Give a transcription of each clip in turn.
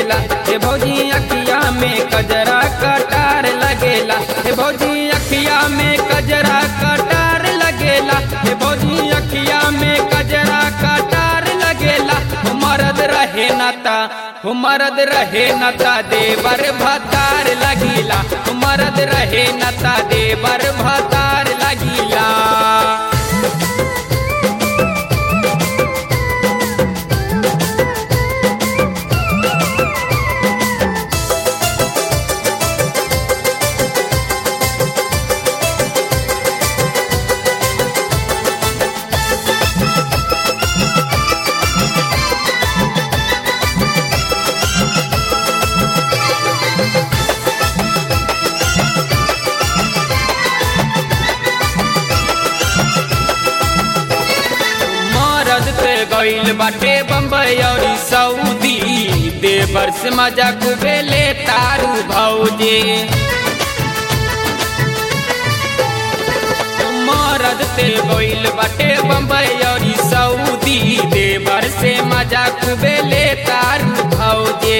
लगेला हे भौजी अखिया में कजरा कटार लगेला हे भौजी अखिया में कजरा कटार लगेला हे भौजी अखिया में कजरा कटार लगेला हो मरद रहे नता हो मरद रहे नता देवर भतार लगिला हो मरद रहे नता देवर भतार लगिला मरद पे गइल बाटे बम्बई और सऊदी देवर से मजा खूबे ले तारू भौजे मरद पे गइल बाटे बम्बई और सऊदी देवर से मजा खूबे ले तारू भौजे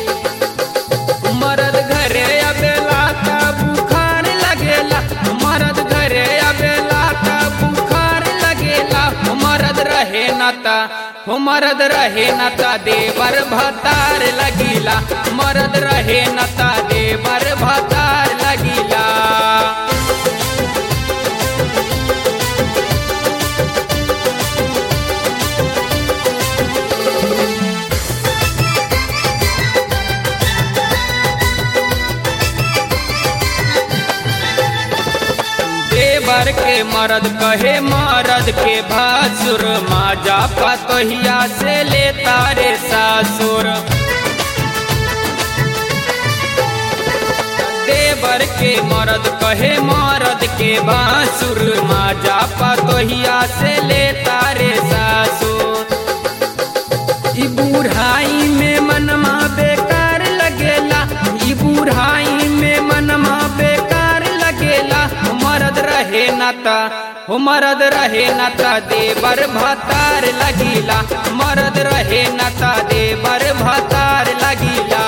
मरद घरे अबेला का बुखार लगेला मरद घरे अबेला का बुखार लगेला हो मरद रहे नता हो मरद रहे नता देवर भतार लगिला मरद रहे नता देवर भतार लगिला देवर के मरद कहे मरद के भासुर माजा पतोहिया से ले तारे सासुर देवर के मरद कहे मरद के बासुर माजा पतोहिया से ले तारे सासुर ई बुढ़ाई में मनमा बेकार लगेला ई बुढ़ाई में मनमा बेकार लगेला हो मरद रहे नता हो मरद रहे नता देवर भतार लगिला मरद रहे नता देवर भतार लगिला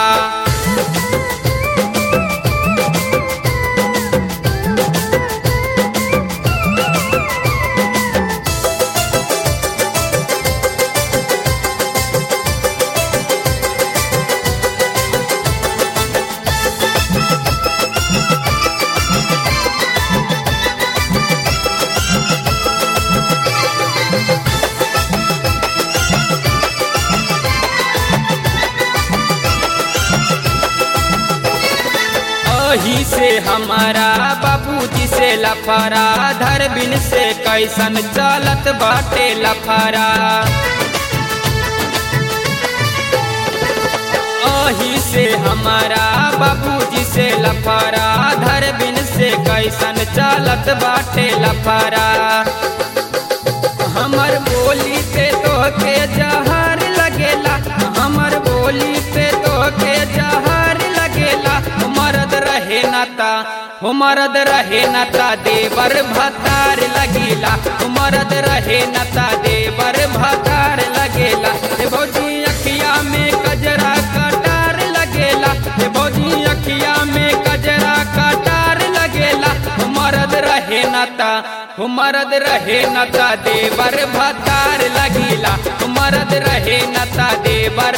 अही से हमारा बाबूजी से लफारा धरबिन से कैसन चलत बाटे लफारा अही से हमारा बाबूजी से लफारा धरबिन से कैसन चलत बाटे लफारा हमर बोली पे तो के जहर लगेला हमर बोली पे तो के जहर लगेला हो मरद रहे नता हो मरद रहे नता देवर भतार लगेला हो मरद रहे नता देवर भतार लगेला हे भौजी अखिया में कजरा कटार लगेला हे भौजी अखिया में कजरा कटार लगेला हो मरद रहे नता हो मरद रहे नता देवर भतार लगिला हो मरद रहे नता देवर